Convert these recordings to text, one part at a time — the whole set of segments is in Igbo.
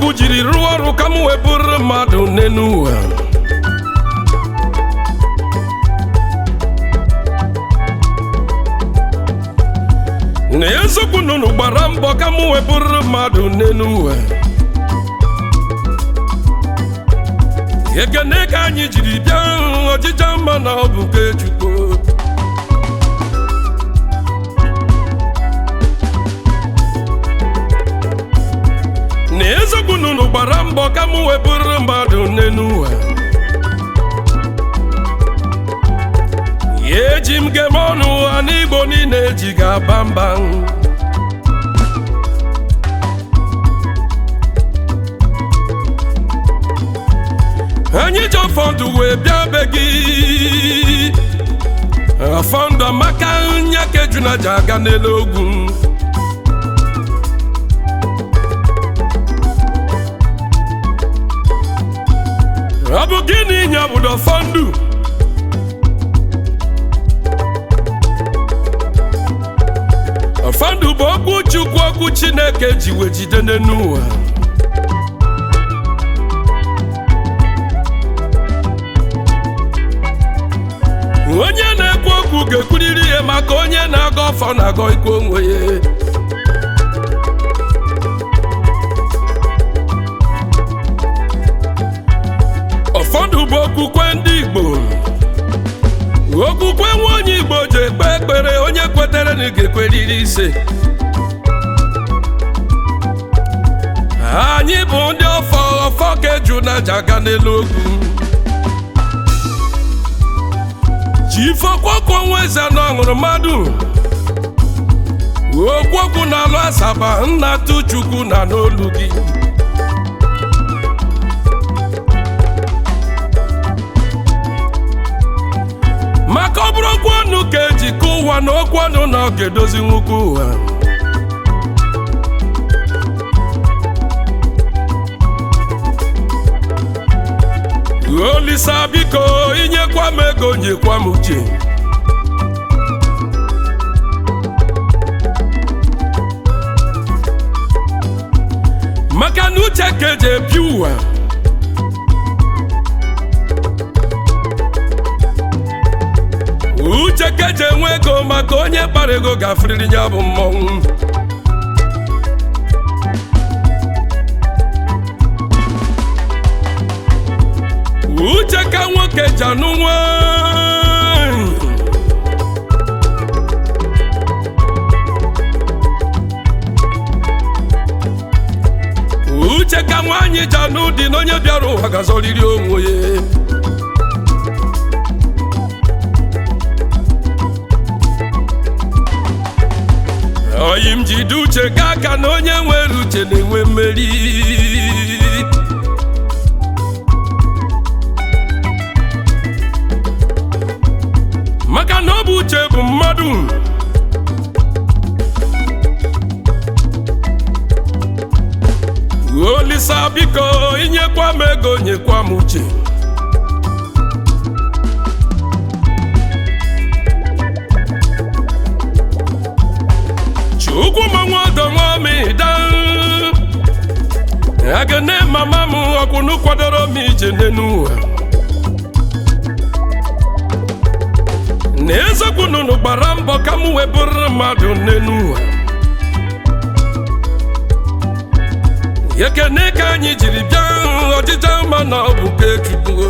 chukwu jiri rụọ ọrụ ka m wee bụrụ mmadụ n'elu ụwa na eziokwu nụnụ gbara mbọ ka m wee bụrụ mmadụ n'elu ụwa ekene ka anyị jiri bịa ọjịja mma na ọ bụ nke chukwu na eziokwu nụnụ gbara mbọ ka m wee bụrụ mmadụ n'elu ụwa ya eji m gem ọnụ ụwa n'igbo niile eji ga-aba mba anyị ji ọfọdụ wee bịa be gị ọfọdụ amaka nya ka ejuna ji aga n'elu ogwu ọ bụ gịnị nya obodo fọndụ fọndụ bụ okwu chukwu okwu chineke ji wee jide n'elu ụwa onye na-ekwu okwu ga-ekwuriri ihe maka onye na-agọ ọfọ na-agọ ikwu onwe ya ụfọdụ bụ okwukwe ndị Igbo okwukwe nwa onye Igbo ji ekpe ekpere onye kwetere na ị ga-ekweriri ise anyị bụ ndị ọfọ ọfọ ka eju na aja aga n'elu ogwu chifọkwọkwọ nwa eze na ọṅụrụ mmadụ okwokwu na-alụ asaba nna tụchukwu na n'olu gị maka ọ bụrụ okwu ọnụ ka eji kụọ ụwa na okwu ọnụ na ọ ga-edozi nwoke ụwa olisa biko inyekwa m ego nyekwa m uche maka na uche ka eji ebi ụwa uche ka eji enwe ego maka onye kpara ego gafuriri ya bụ mmọnwụ uche ka nwoke ji anụ nwanyị uche ka nwaanyị ji anụ dị na onye bịara ụwa gazọrịrị onwe ya oyi m jide uche gaa aka na onye nwere uche na-enwe mmeri maka na ọ bụ uche bụ mmadụ olisa biko inyekwa m ego nyekwa m uche chukwu manwụ ọdọ nwamida agane mama m ọkwụnụ kwadoro m ije n'elu ụwa na eziokwu nụnụ gbara mbọ ka m wee bụrụ mmadụ n'elu ụwa ekene ka anyị jiri bịa ọdịda mma na ọ bụ nke Chukwu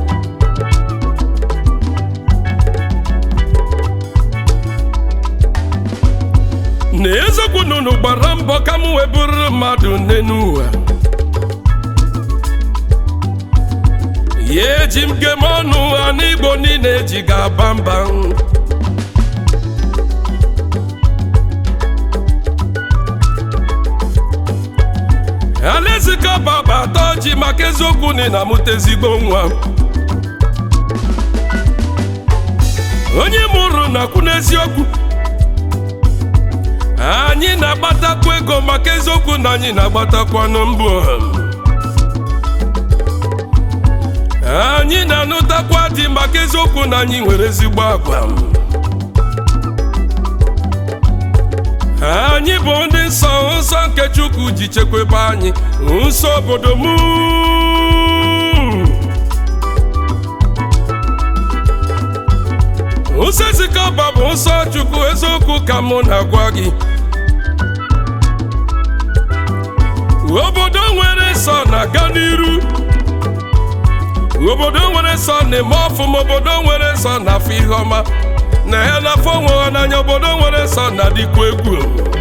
na eziokwu nụnụ gbara mbọ ka m wee bụrụ mmadụ n'elu ụwa ya eji m gem ọnụ ha n'igbo niile eji ga-aba mba alaezika baba atọ ji maka eziokwu na ị na-amụta ezigbo nwa onye mụrụ na-akwụ n'eziokwu anyị na-agbatakwu ego maka eziokwu na anyị na-agbatakwanụ mbụ anyị na-anụtakwa dị maka eziokwu na anyị nwere ezigbo agwa anyị bụ ndị nsọ nsọ nke chukwu ji chekwebe anyị nsọ obodo m nsọ ezikọba bụ nsọ chukwu eziokwu ka mụ na-agwa gị obodo nwere nsọ na-aga n'iru obodo nwere nsọ na-eme ọfụma obodo nwere nsọ na-afụ ihe ọma na ya na-afọ onwe ha n'anya obodo nwere nsọ na-adịkwa egwu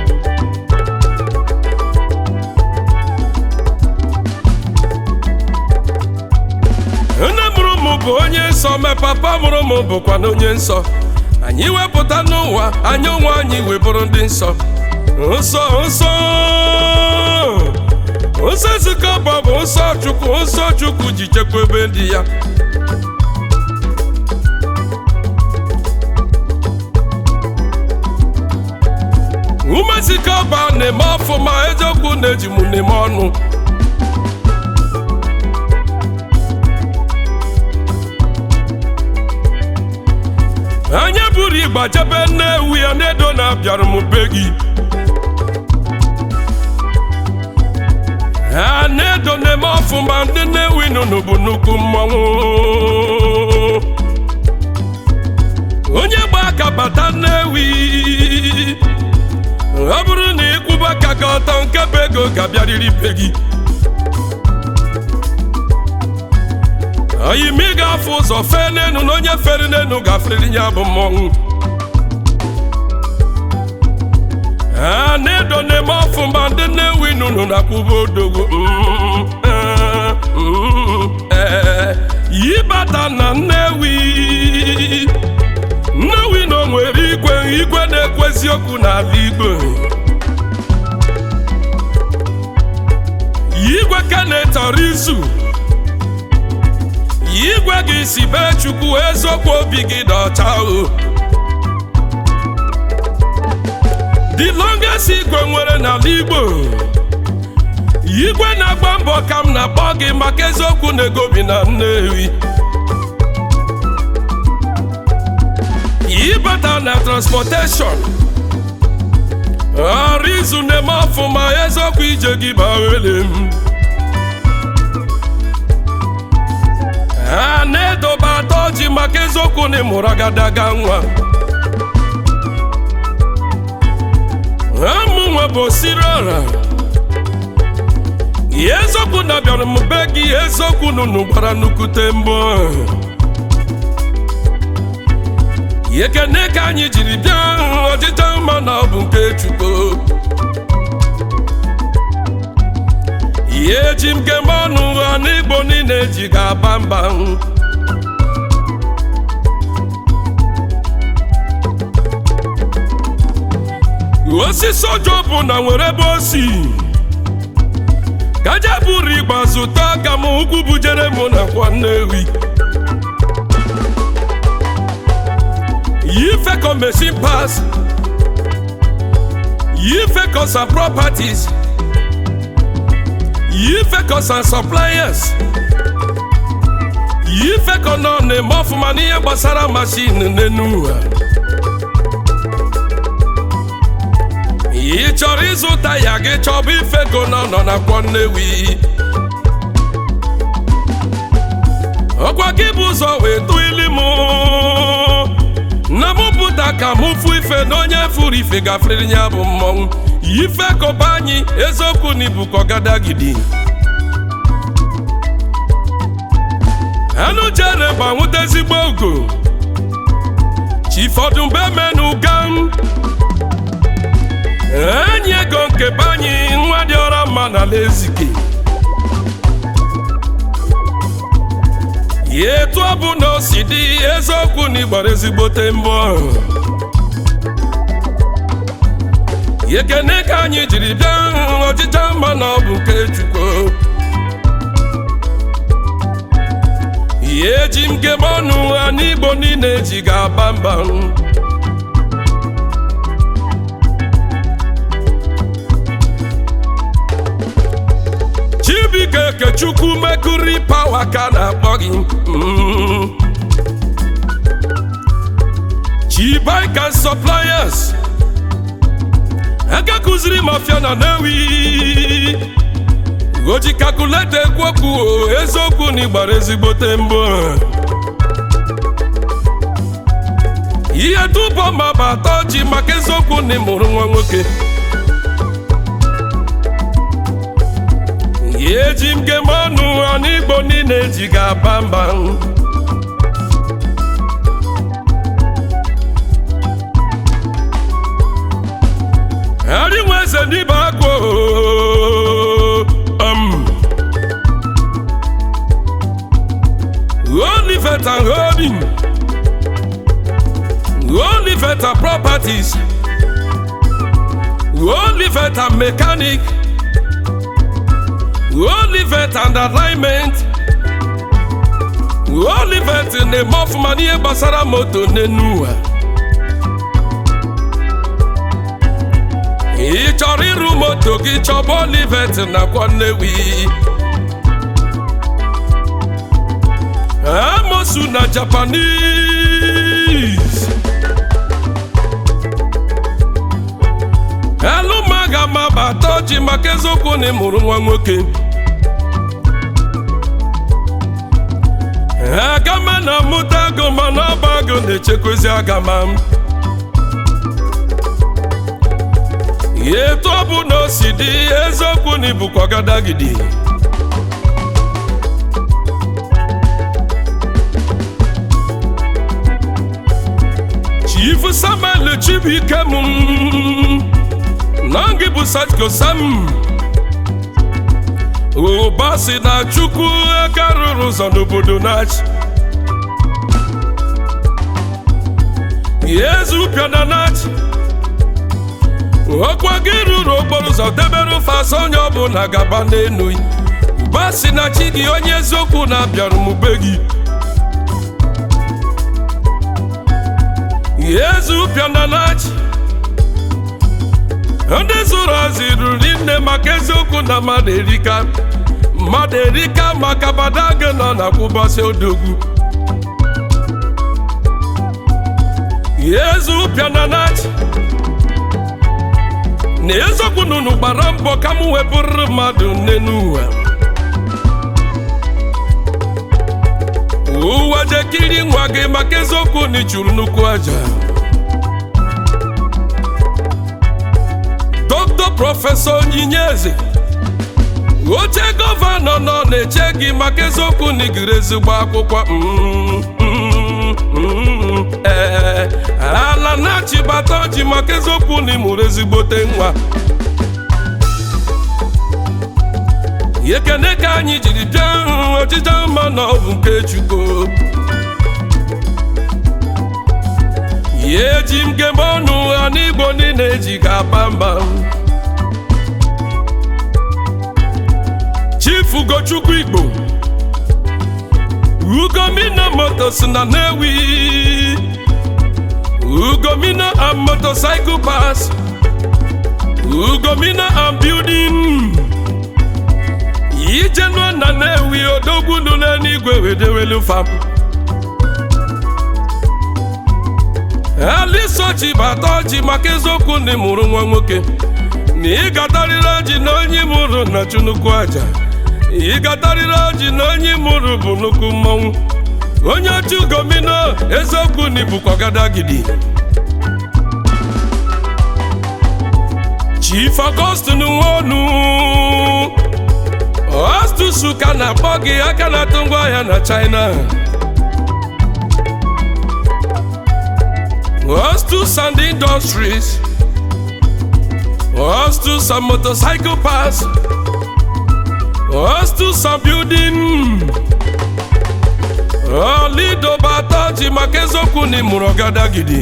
nne mụrụ m bụ onye nsọ ma papa mụrụ m bụkwa na onye nsọ anyị wepụta n'ụwa anyị onwe anyị wee bụrụ ndị nsọ nsọ nsọ nsọ ezikọba bụ nsọ chukwu nsọ chukwu ji chekwebe ndị ya ume ezikọba na-eme ọfụma eziokwu na-eji m n'ime ọnụ anya buru igba jebe nnewu ya na-edo na-abịara m be gị ha na-edo na-eme ọfụma ndị nnewi nụnụ bụ nnukwu mmọnwụ onye gba aka bata nnewi ọ bụrụ na ịkwụba aka gị ọtọ nke bụ ego ga-abịarịrị be gị oyimi ga-afụ ụzọ fee n'enu na onye fere n'enu gaferiri ya bụ mmọnwụ ha na-edo na-eme ọfụma ndị nnewi nụnụ na kwụba odogwu yibata na nnewi nnewi na o nwere igwe igwe na-ekwu eziokwu n'ala igbo igwe ka na-etọrọ izu igwe gị si bee chukwu eziokwu obi gị dị ọcha o the longest igwe nwere n'ala igbo igwe na-agba mbọ ka m na-akpọ gị maka eziokwu na-egobi na nnewi ịbata na transportation ọrụ izu na-eme ọfụma eziokwu ije gị bawere m ha na-edobe atọ ji maka eziokwu na ịmụrụ agadaga nwa ụmụ nwe bụ siri ọra eziokwu na bịara m be gị eziokwu nụnụ gbara nnukwute mbọ ekene ka anyị jiri bịa ọchịcha mma na ọ bụ nke chukwu ihe eji m kemgbe ọnụ ha n'igbo niile ji ga-aba mba osisi ọjọọ bụ na nwere ebe o si kaja buru igba zụta ka m ugwu bujere m nakwa nnewi yifeko machine pass yifeko some properties yifeko some suppliers yifeko nọ na-eme ọfụma n'ihe gbasara mashin n'enu ụwa ị chọrọ ịzụta ya gị chọba ifego nọ nọ na kwọ nnewi ọkwa gị bụ ụzọ wee tụọ ili m na mụ pụta ka mụ fụ ife na onye furu ife gafere ya bụ mmọnwụ ife kọba anyị eziokwu na ibu kọgadagidi anụ jere gbanwute ezigbo ogo chifọdụmbe menu gam enyi ego nke be anyị nwa dị ọra mma na lezike ya etu ọ bụ na o si dị eziokwu na ịgbara ezigbote mbọ ekene ka anyị jiri bịa ọchịcha mma na ọ bụ nke chukwu ya eji m kebe ọnụ ha n'igbo niile ji ga-aba mba Chibuike Okechukwu Mercury Power ka na-akpọ gị Mm. Chibike and Suppliers aka kụziri mafia na Nnewi o ji kalkuleta ekwu okwu o, eziokwu na ịgbara ezigbote mbọ ihe tụbọ ma bụ atọ ji maka eziokwu na ịmụrụ nwa nwoke ya eji m gem ọnụ ọnụ igbo niile ji ga-aba mba arịnwa eze n'ibe agụ um, Olivet and Holding Olivet and Properties Olivet and Mechanic Olivet and Alignment Olivet na-eme ọfụma n'ihe gbasara moto n'enu ụwa ị chọrọ ịrụ moto gị chọba Olivet nakwa Nnewi amosu na Japanese alụmaga ma bata ji maka eziokwu na ịmụrụ nwa nwoke agama na-amụta agụ mana ọba agụ na-echekwezi agama etu ọ bụ na o si dị eziokwu na ibukwa gadagidi Chief Samuel Chibuike m na gị bụ Satko Sam ụba si na Chukwu aka rụrụ ụzọ n'obodo na-achị Yezu pịana na-achị ọkwa gị rụrụ okporo ụzọ debere ofe asa onye ọbụla gaba n'enu ụba si na chi gị onye eziokwu na-abịara m be gị Yezu pịana na-achị ndị zụrụ azụ ruru nne maka eziokwu na mmadụ erika mmadụ erika maka badaga nọ na kwụbọsị odogwu Yezu pịana na-achị na eziokwu na unu gbara mbọ ka m wepụrụ mmadụ nne n'ụwa ụwa jekiri nwa gị maka eziokwu na ịchụrụ nnukwu aja dọkịta prọfesọ onyinye eze oche gọvanọ nọ na-eche gị maka eziokwu na igiri ezigbo akwụkwọ Mm, mm, mm, ee ala na-achịbata ji maka eziokwu na ịmụrụ ezigbote nwa ekene ka anyị jiri bịa ọchịcha mma na ọ bụ nke Chukwu ya eji m gem ọnụ ha n'igbo niile eji ga-aba mba Chief Ugochukwu Igbo Ugomina Motors na Nnewi Ugomina and Motorcycle Pass Ugomina and Building Ijenua na Nnewi odogwu lụrụ n'igwe wedewelu fam alisochi bata ọjị maka eziokwu na ịmụrụ nwa nwoke na ịgatarịrị ọjị na onye mụrụ na chunukwu aja ịgatarịrị ọjị na onye mụrụ bụ nnukwu mmọnwụ onye ochi ugomino eziokwu na ibukwa gadagidi Chief Augustine Nwonu Ostusu ka na-akpọ gị aka na-atụ ngwaahịa na China Ostus and Industries Ostus and Motorcycle Pass Ostus and Building Olido bata ji maka eziokwu na ịmụrụ ọgadagidi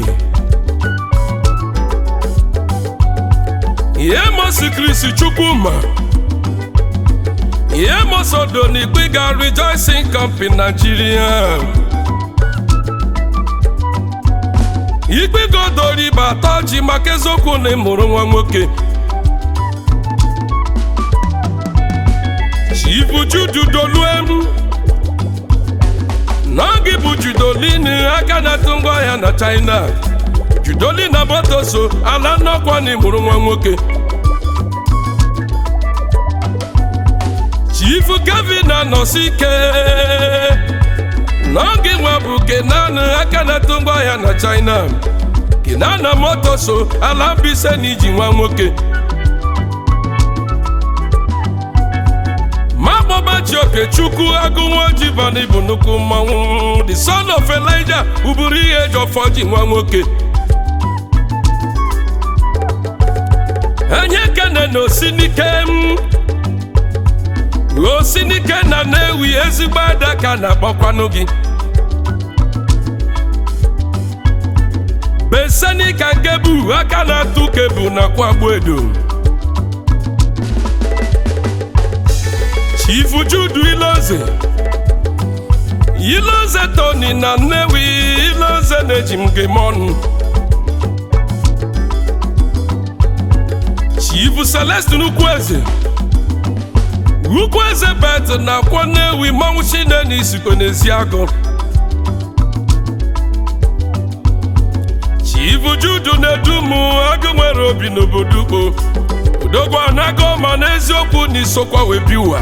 ihe mosi Chris Chukwuma ihe mosodo na ikpiga Rejoicing Company Nigeria ikpegodori bata ji maka eziokwu na ịmụrụ nwa nwoke Chifu Judu Doluem na gị bụ Judolin aka na-atụ ngwaahịa na China judoli na botoso ala nnọkwa na ịmụrụ nwa nwoke chief kevin anọsi ike n'oge nwa bụ kenan aka na-eto ngwaahịa na china kenana motoso ala mbise na iji nwa nwoke magbọbachi okechukwu agụnwoji bani bụ nnukwu mmanwụ the son of elijah uburu ihe eji ọfọ ji nwa nwoke enye kene na osinike m osinike na na-ewi ezigbo adaka na-akpọkwanụ gị besenika nkebu aka na-atụ kebu na kwagbu edo chifu judu iloze iloze toni na nnewi iloze na-eji m gị ọnụ chifu celestin ukwueze ukwueze bet na kwọ nnewi mmanwụ chine na isikwe n'ezi agụ chifu judu na-edumu agụ nwere obi n'obodo ugbo udogwu anago ma n'eziokwu na isokwa wee bi ụwa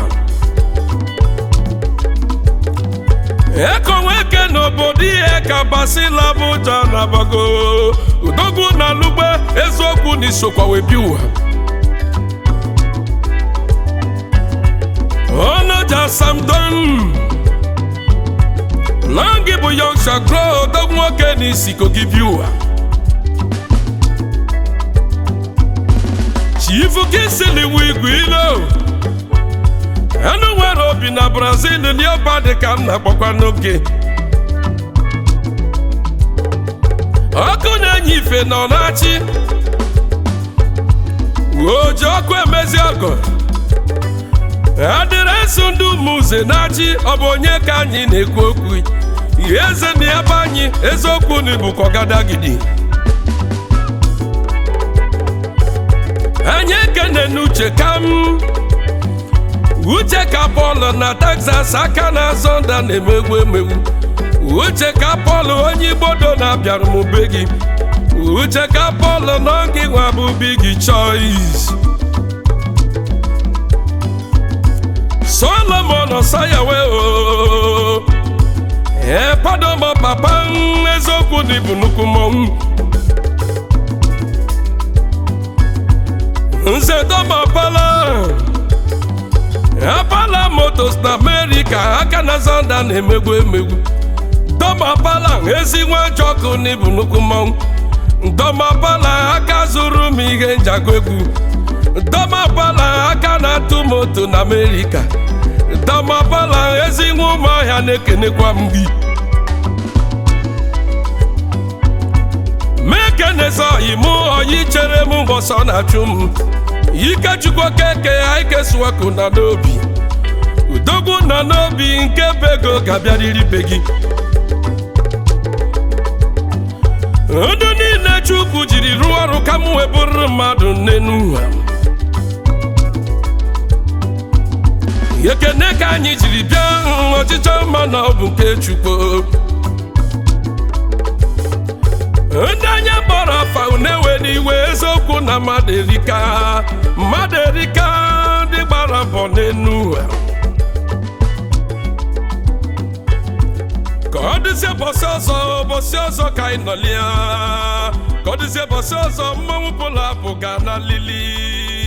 ekonweke n'obodo ihe ka basila bụja na bago udogwu na lugbe eziokwu na isokwa wee bi ụwa onoja samdon na gị bụ yongsha gro odogwu nwoke na isiko gị bi ụwa chifu kisiliwu igwe ilo enu nwere obi na brazil lioba dị ka m na-akpọkwa n'oge ọkụ na-enye ife nọ na-achị oji ọkụ emezi ọgọ adịrịsị ndị ụmụze na-achị ọ bụ onye ka anyị na-ekwu okwu ihe eze na ya bụ anyị eziokwu na ibu kọgadagidi anyị ekene n'uche ka m uche ka pọl na texas aka na-azọ nda na-emegwu emegwu uche ka pọl onye igbodo na-abịara m be gị uche ka pọl nọ gị nwa bụ big choice solomon sayawe o ee padomo papa m eziokwu na ibu nnukwu mmọnwụ nze domapala apala motos na amerika aka na zanda na-emegwu emegwu domapala ezi nwa jọkụ na ibu nnukwu mmọnwụ domapala aka zụrụ m ihe njago egwu domapala aka na-atụ moto na amerika domapala ezi nwa ụmụahịa na-ekenekwa m gị mekenezọyi mụ oyi chere m mbọsọ na-achụ m ikechukwu keke aikesuwaku na n'obi udogwu nọ n'obi nke bụ ego ga-abịarịrị be gị ndụ niile chukwu jiri rụọ ọrụ ka m wee bụrụ mmadụ n'enu ha ekene ka anyị jiri bịa ọchịchọ mma na ọ bụ nke chukwu ndị anya kpọrọ afa na-ewe n'iwe eziokwu na mmadụ erika mmadụ erika ndị gbara mbọ n'enu ha ka ọ dịzie bọsị ọzọ bọsị ọzọ ka anyị nọlịa ka ọ dịzie bọsị ọzọ mmanwụ pụlụ apụ ga na lili